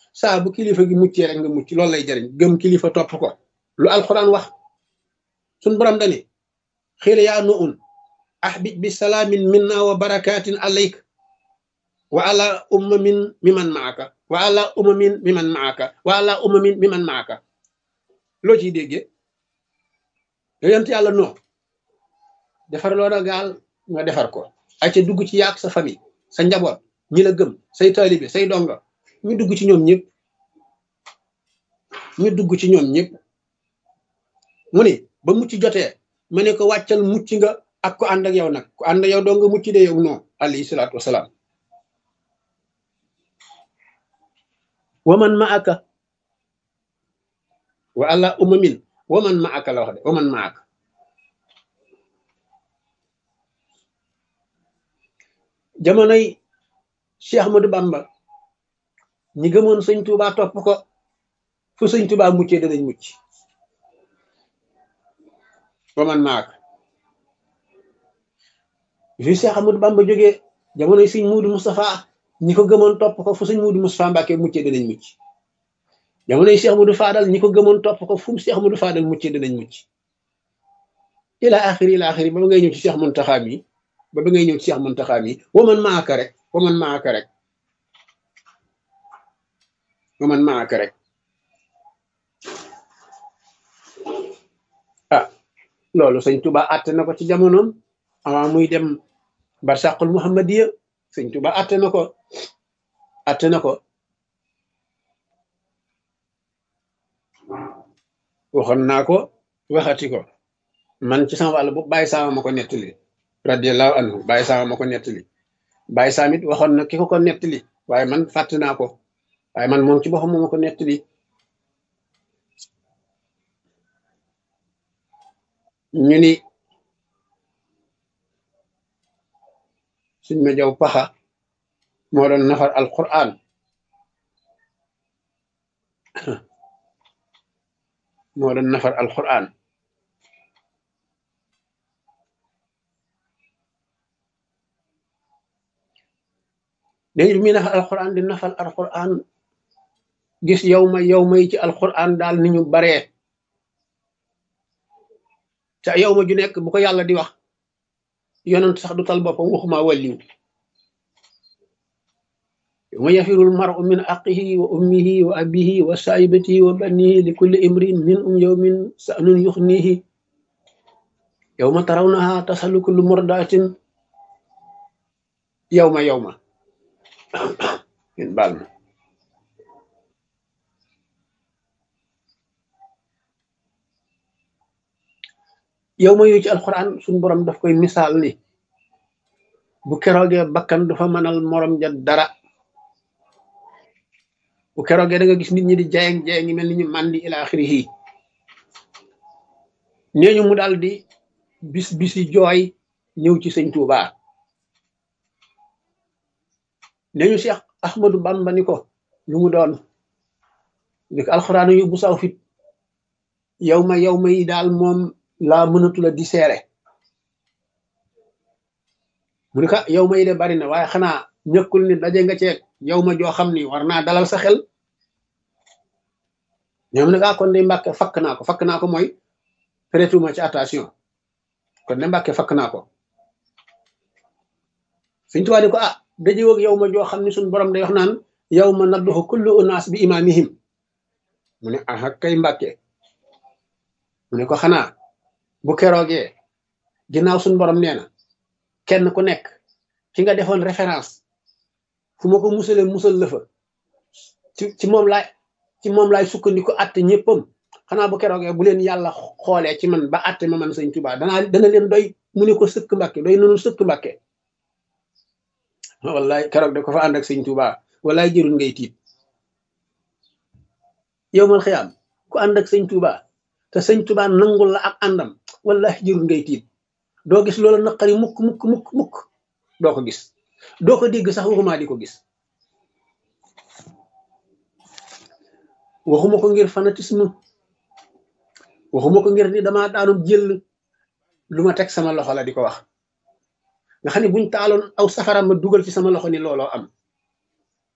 saa bu kilifa gi muccee rek nga mucc loolu lay jariñ gëm kilifa topp ko lu alquran wax suñ borom dani xiila yaa nu un ahbib bi salaamin minna wa barakatin alayk wa ala ummamin miman maaka wa ala ummamin miman maaka wa ala ummamin miman maaka loo ciy déggee yonent yàlla noo defar loo na gaal nga defar ko ay ca dugg ci yaak sa famille sa njaboot ñi la gëm say taalibe say donga ñu dugg ci ñoom ñëpp ñu dugg ci ñoom ñëpp mu ne ba mucc jotee ma ne ko wàccal mucc nga ak ko ànd ak yow nag ku ànd ak yow doo nga mucc de yow non alayhi salaatu wasalaam waman ma aka wa ala umamin waman ma aka la wax de waman ma aka jamonoy Cheikh Ahmadou Bamba ñi gëmoon sëñ Tuubaa topp ko fu sëñ Tuubaa muccee danañ mucc waman ma aka fi Cheikh Ahmadou Bamba jógee jamonoy sëñ Muudu Moustapha ñi ko gëmoon topp ko fu sëñ Muudu Moustapha Mbàkke muccee danañ mucc jamonoy Cheikh Muudu Faadal ñi ko gëmoon topp ko fu mu Cheikh Muudu Faadal muccee danañ mucc ila axiri ila axiri ba ba ngay ñëw ci Cheikh Muntaxa mi ba ba ngay ñëw ci Cheikh Muntaxa mi waman maaka rek waman maaka rek waman maaka rek ah loolu sëñ Tuba àtte na ko ci jamonoom avant muy dem barsàqul muhammadiya sëñ Tuba àtte na ko àtte na ko waxoon naa ko waxati ko man ci sama wàll bu bàyyi saama ma ko nettali radiallahu anhu bàyyi saama ma ko nettali bàyyi saam it waxoon na ki ko ko nettali waaye man fàtte naa ko waaye man moom ci boppam moo ma ko nettali ñu ni suñ ma jaw paxa moo doon nafar alquran moo doon nafar alquran léegi bi muy nafar alquran di nafar alquran gis yow ma yow ma yi ci alquran daal ni ñu baree te yow ma ju nekk bu ko yàlla di wax yonent sax du tal boppam waxuma wàlliw yow ma yafirul maru min aqihi wa ummihi wa abihi wa saibatihi wa banihi li kulli imrin min um yawmin sa'nun yuxnihi yow ma tarawnaha tasalu kullu murdatin yow ma yow ma ngeen baal ma yow ma yu ci alxuraan suñu borom daf koy misaal ni bu keroogee bakkan du fa mënal morom ja dara bu keroogee da nga gis nit ñi di jayeng jayeng ngi mel ni ñu màndi ila axirihi nee ñu mu daal di bis bisi jooy ñëw ci sëñ Tuuba nee ñu Cheikh Ahmadou Bamba ni ko lu mu doon ni ko alxuraan yu bu saw fit yow ma yow ma yi daal moom laa mënatu la di seere mu ne ko yow ma yi de bari na waaye xanaa ñëkkul ni daje nga ceeg yow ma joo xam ni war naa dalal sa xel ñoom ne ah kon de mbàkke fakk naa ko fakk naa ko mooy prêtuma ci attention kon de mbàkke fakk naa ko suñ tuwaa di ko ah daje woog yow ma joo xam ni suñ borom day wax naan yow ma nadduxu kullu unaas bi imaamihim mu ne ah kay mbàkke mu ne ko xanaa bu keroogee ginnaaw suñ borom nee na kenn ku nekk ki nga defoon référence fu ma ko musalee musal la fa ci ci moom laay ci moom laay sukkandiku atte ñëppam xanaa bu keroogee bu leen yàlla xoolee ci man ba atte ma man sëñ Tuubaa danaa dana leen doy mu ne ko sëkk mbàkke doy nanu sëkk mbàkke wallaay keroog da ko fa ànd ak sëñ Tuubaa wallaay jërul ngay tiit yow mal xiyaam ku ànd ak sëñ Tuubaa te sëñ Tuubaa nangul la ak àndam wallahi jërul ngay tiit doo gis loola naqari mukk mukk mukk mukk doo ko gis doo ko dégg sax waxuma di ko gis waxuma ko ngir fanatisme waxuma ko ngir ni dama daanum jël lu ma teg sama loxo la di ko wax nga xam ne buñ taaloon aw safara ma dugal ci sama loxo ni looloo am